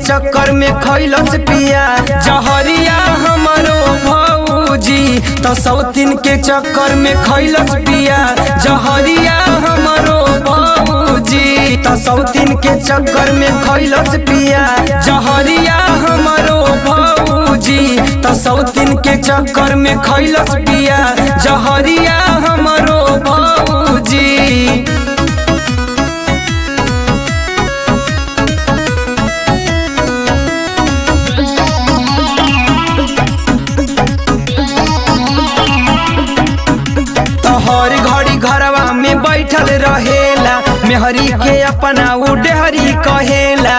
चक्कर में खैलस पिया जहरिया हमरो भौजी तो सौतीन के चक्कर में खैलस पिया जहरिया हमरो भौजी तो सौतीन के चक्कर में खैलस पिया जहरिया हमरो भौजी तो सौतीन के चक्कर में खैलस पिया जहरिया हमरो भौजी तो हर घड़ी घरवा में बैठल रहेला मेहरी के अपना उ डेहरी कहेला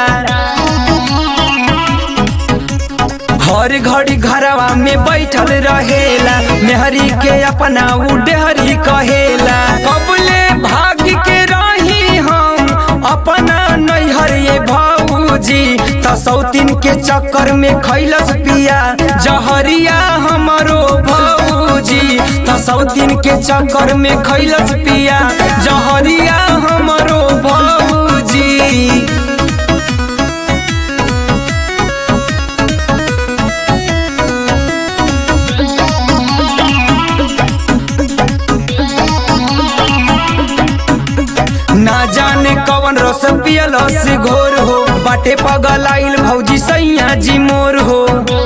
हर घड़ी घरवा में बैठल रहेला मेहरी के अपना उ डेहरी कहेला कबले भाग के रही हम अपना नैहर ये भौजी त सौतीन के चक्कर में खैलस पिया जहरिया हमरो भौजी त सौतीन के चक्कर में खैलस पिया जहरिया हमरो भौजी ना जाने कवन रस पियलस घोर हो बाटे पगल आइल भौजी सैया जी मोर हो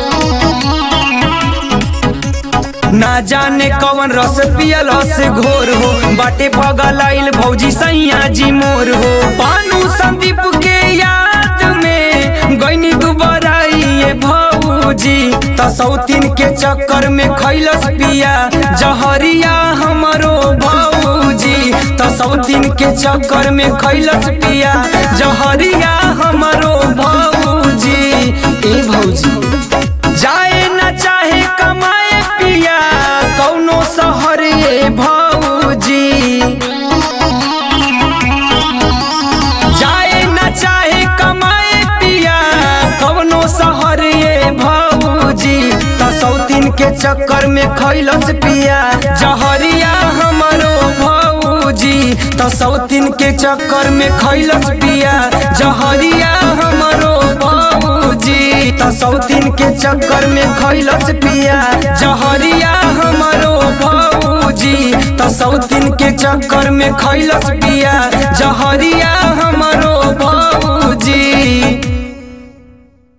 ना जाने कवन रस पियलस घोर हो बाटे पगल आइल भौजी सैया जी मोर हो पानू संदीप के याद में गईनी दुबराई ये भौजी त सौतीन के चक्कर में खैलस पिया जहरिया हमरो भौजी त सौतीन के चक्कर में खैलस पिया जहरिया हमरो भौजी ए भौजी जाए न चाहे कमाए पिया कौनो शहर ये भौजी जाए न चाहे कमाए पिया कवनो शहर ये भौजी त सौतीन के चक्कर में खैलस पिया जहरिया हमरो भौजी त सौतीन के चक्कर में खैलस पिया जहरिया हमरो भौजी त सौतीन के चक्कर में खैलस पिया जहरिया हमरो भौजी त सौतीन के चक्कर में खैलस पिया जहरिया